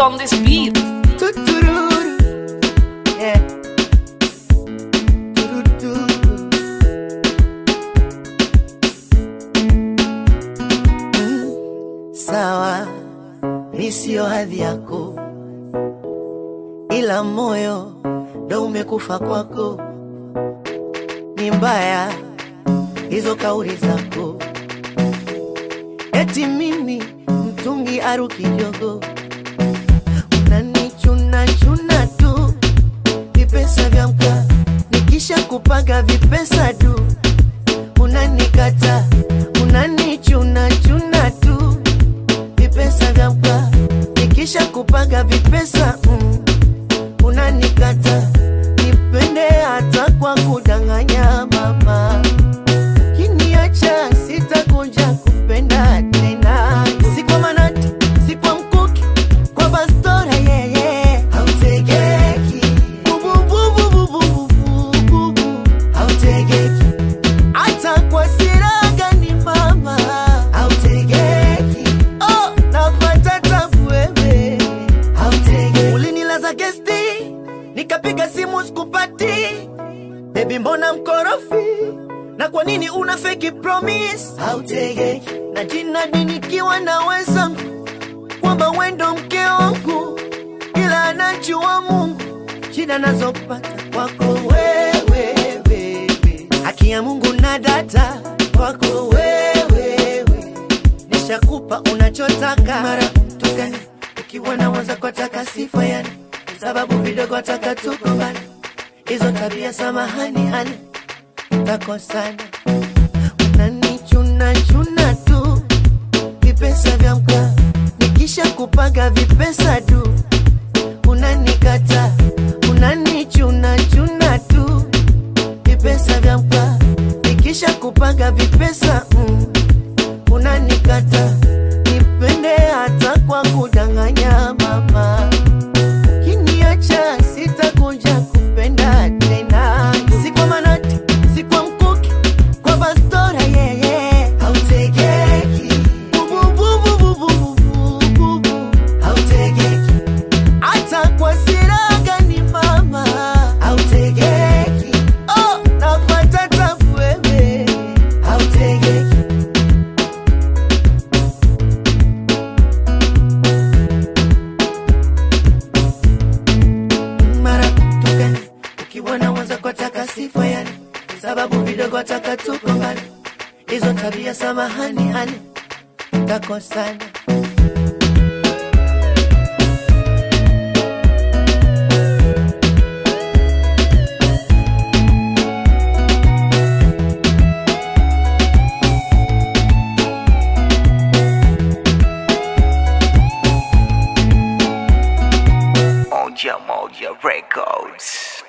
on this beat. Tutururu. Yeah. Turuturu. Mm, Sawa, mi sio hadhi yako, ila moyo ndo umekufa kwako. Ni mbaya hizo kauli zako, eti mimi mtungi aruki jogo unanichuna chuna tu vipesa vya mka nikisha kupaga vipesa tu unanikata unanichuna chuna tu vipesa vya mka nikisha kupaga vipesa mm, unanikata nipende hata kwa kudanganya mama kiniacha sitakuja kupenda tena si kwa manati si kwa mkuki kwa bastora yeye hautegeki bubububububububu hautegeki hata kwa siraga ni mama hautegeki oh napata tabu wewe hautegeki ulinilaza gesti nikapiga simu sikupati Baby mbona mkorofi? Na kwa nini una fake promise? Hautegeki na jina nikiwa na wenzangu kwamba wendo mke wangu, ila anajua Mungu shida nazopata kwako wewe, wewe. haki ya Mungu na data kwako wewe, wewe. nishakupa unachotaka mara tukani ukiwa na waza kwa taka sifa yani sababu vidogo taka tukombana hizo tabia samahani hani takosana unanichuna chuna tu vipesa vya mka nikisha kupaga vipesa tu unanikata unanichuna chuna tu vipesa vya mka nikisha kupaga vipesa mm, unanikata nipende hata kwa kudanganya mama kiniacha sitakuja kupenda tena si kwa manati si kwa mkuki kwa bastora yeye hautegeki bubububububububu hautegeki hata kwa siraga ni mama hautegeki oh napata tabu wewe hautegeki mara tukani ukiwa na mwanza kwa taka sifa yani sababu vidogo taka tukombana hizo tabia samahani hani takosana Moja Moja Records.